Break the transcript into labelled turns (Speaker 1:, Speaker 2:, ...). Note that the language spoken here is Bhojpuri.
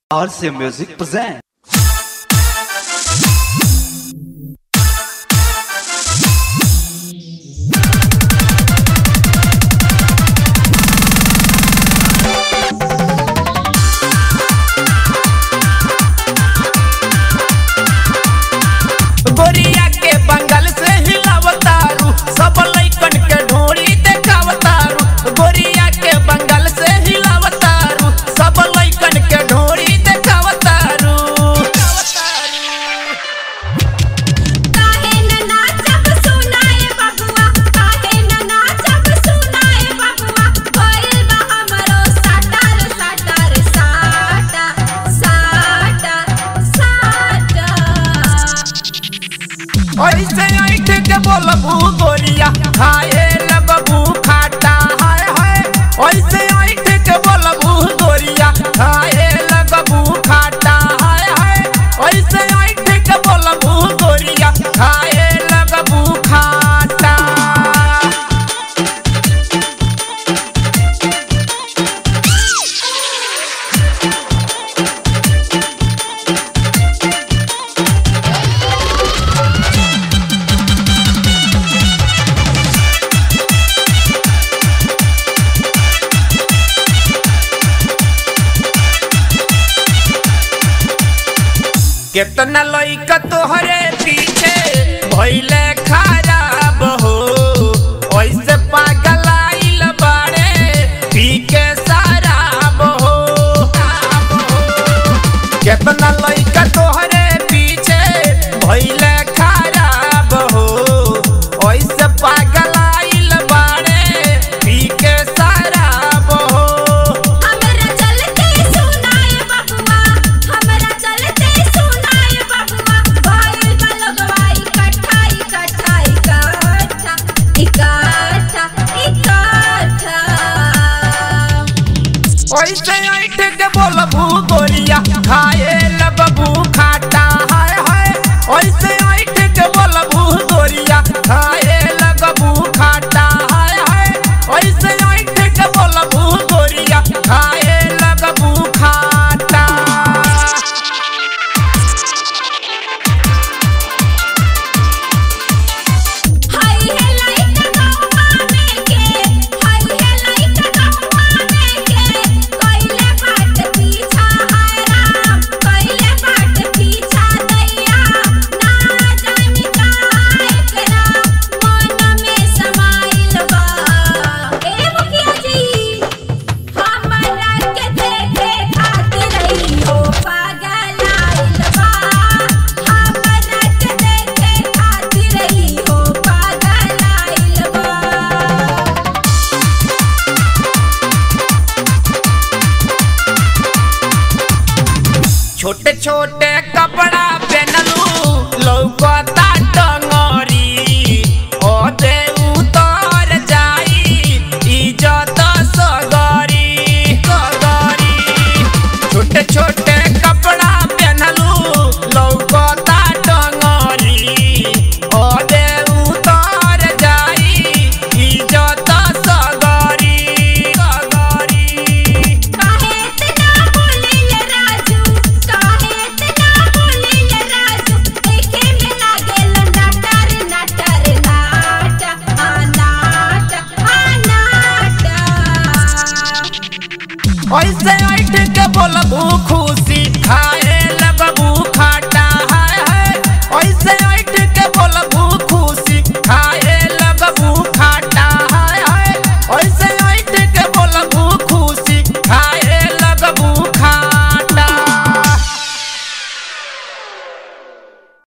Speaker 1: RC Music present.
Speaker 2: गोरिया के बंगल से हिलावतारू सब लइकन के ढोरी देखावतारू गोरिया के बंगल से हिलावतारू सब लइकन के ढोरी देखावतारू
Speaker 3: काहे न नाचब सुनाए बबुआ काहे न नाचब सुनाए बबुआ भइल बा हमरो साटार साटार साटा साटा साटा
Speaker 2: ऐसे ऐठ के बोलबू गोरिया खाए लगबू खाटा हाय हाय ऐसे ऐठ के बोलबू गोरिया खाए लगबू खाटा हाय हाय ऐसे ऐठ के बोलबू गोरिया खाए लगबू खाटा केतना लइका तोहरे पीछे भइले खराब हो ऐसे पागल आइल बाड़े पी के शराब हो केतना लइका तोहरे पीछे भइले खराब हो ऐसे पागल आइल बाड़े पी के शराब हो
Speaker 3: हमरा चलते सुनाए बबुआ हमरा चलते सुनाए बबुआ भइल बा लोगवा इकट्ठा इकट्ठा इकट्ठा इकट्ठा इकट्ठा
Speaker 2: ऐसे ऐठ के बोलबू गोरिया खाए लगबू खाटा हाय हाय ऐसे ऐठ के बोलबू गोरिया खाए लगबू खाटा हाय हाय ऐसे ऐठ के बोलबू गोरिया खाए लगबू खाटा
Speaker 3: हाय हे लाइट गौवा में के हाय हे लाइट गौवा में के कइले बाट पीछा हाय राम कइले बाट पीछा दैया ना जानी काहे करा मन में समाइल बा ए मुखिया जी हमरा के देखे खातिर रही हो पागल आइल बा हमरा के देखे खातिर रही हो पागल आइल बा
Speaker 2: छोटे छोटे कपड़ा पहनलू लौकता